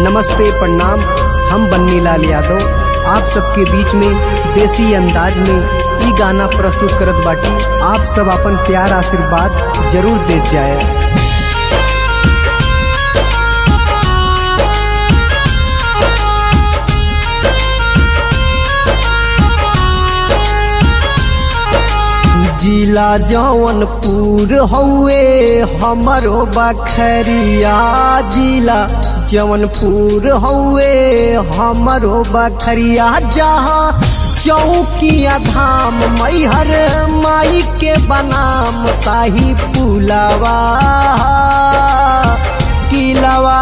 नमस्ते प्रणाम हम बन्नी लाल यादव आप सबके बीच में देसी अंदाज में ई गाना प्रस्तुत करत बाटी आप सब अपन प्यार आशीर्वाद जरूर देत जाए जिला जौनपुर हौवे हमरो बखरिया जिला जौनपुर हौवे हमरो बखरिया जहाँ चौकिया धाम मैहर माई के बनाम शाही पुलावा किलावा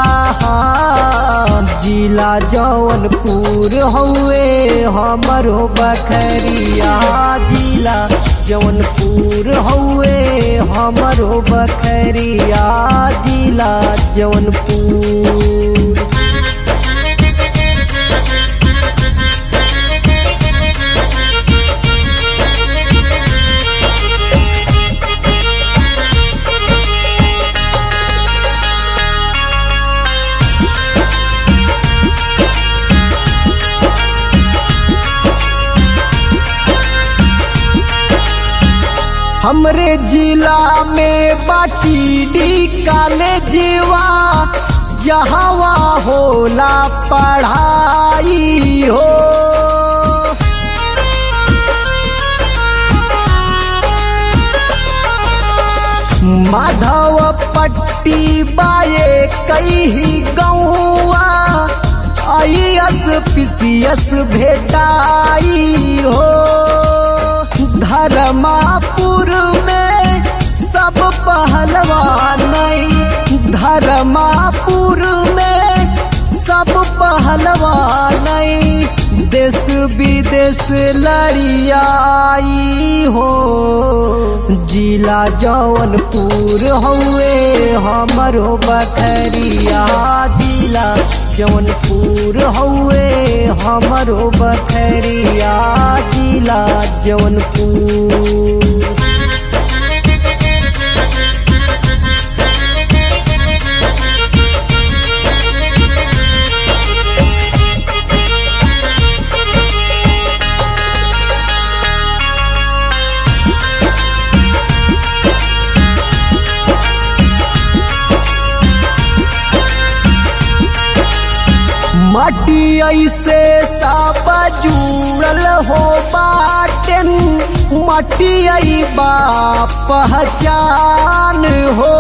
जिला जौनपुर हौवे हमरो बखरिया जिला जौनपुर हौवे हमरो बखरिया जिला जौनपुर हमरे जिला में बाटी डी कॉलेजवा जहावा होला पढ़ाई हो माधव पट्टी बाए कई गौआ आईएस पीसीएस भेटाई हो धर्मापुर में सब पहलवान धर्मापुर में सब पहलवान देश विदेश लड़ियाई हो जिला जौनपुर हौवे हमरो बखरिया जिला जौनपुर हौवे हमरो बखरिया जिला जौनपुर माटी ऐसे सब जुड़ल हो बाटन माटी आई बा पहचान हो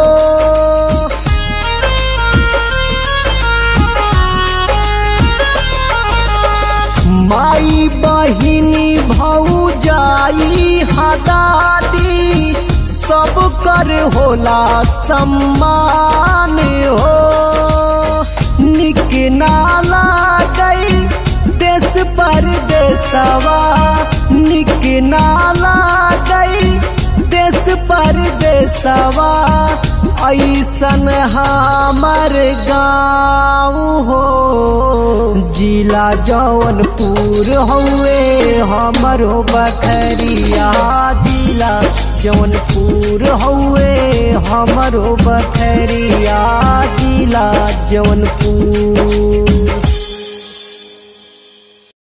माई बहिनी भौजाई हदादी सब कर होला सम्मान हो निक नाला गई देश पर देशवा निक नाला गई देश पर देशवा ऐसन हमर गाँव हो जिला जौनपुर हौवे हमरो बखरिया जिला जौनपुर हौवे हमरो बखरिया जिला जौनपुर